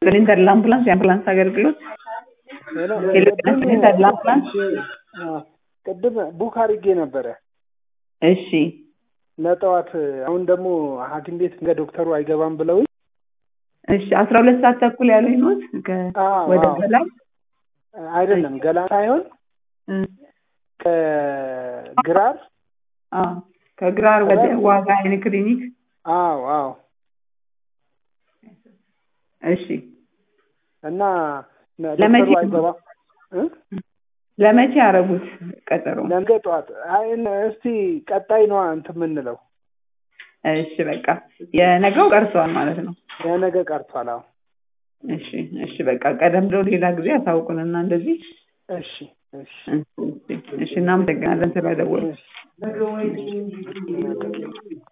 ሲሊንደር ለአምቡላንስ የአምቡላንስ አገልግሎት ሄሎ ሲሊንደር ለአምቡላንስ ቅድም ቡክ አድርጌ ነበረ እሺ ለጠዋት አሁን ደግሞ ሐኪም ቤት እንደ ዶክተሩ አይገባም ብለውኝ እሺ አስራ ሁለት ሰዓት ተኩል ያሉኝ ኖት አዎ፣ ወደ አዎ። በላይ አይደለም ገላ ሳይሆን ከግራር አዎ ከግራር ወደ ዋጋ አይን ክሊኒክ አዎ አዎ እሺ እና ነ- ለመቼ ዶክተሩ ነው? አይገባም እ? ለመቼ ያደረጉት ቀጠሮ ነገ ጠዋት አይ እነ- እስቲ ቀጣይ ነዋ እንትን የምንለው እሺ በቃ የነገው ቀርቷል ማለት ነው የነገ ቀርቷል አዎ እሺ እሺ በቃ ቀደም ብሎ ሌላ ጊዜ ያሳውቁንና እንደዚህ እሺ እሺ እሺ እሺ እናመሰግናለን ስለደወሉ እሺ